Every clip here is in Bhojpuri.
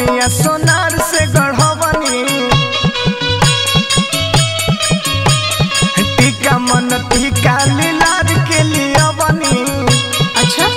नथुनिया सोनार से गढ़वनी टीका मन टीका लीलार के लिए बनी अच्छा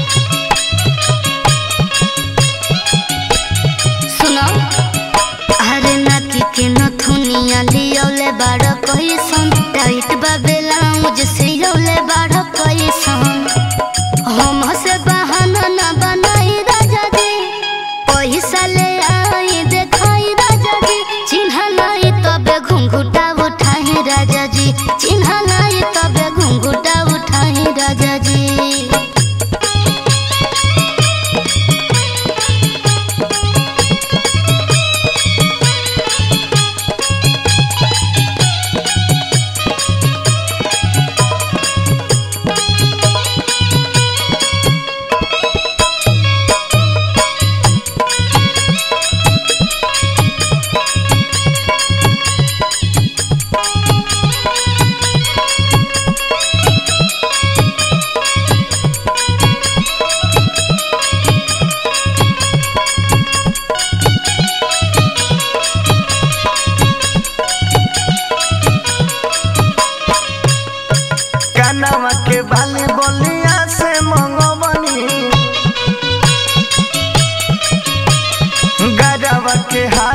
सुनो अरे नाकी के नथुनिया लियोले बाड़ कैसन टाइट बा ब्लाउज सियोले बाड़ कैसन हम से बहाना ना बनाई राजा जी पैसा ले आई देखाई राजा जी चिन्हा नहीं तबे घुंघुटा उठाई राजा जी चिन्हा नहीं तबे घुंघुटा उठाई राजा जी कानवा के बाली बोलिया से मंगवनी गरवा के हार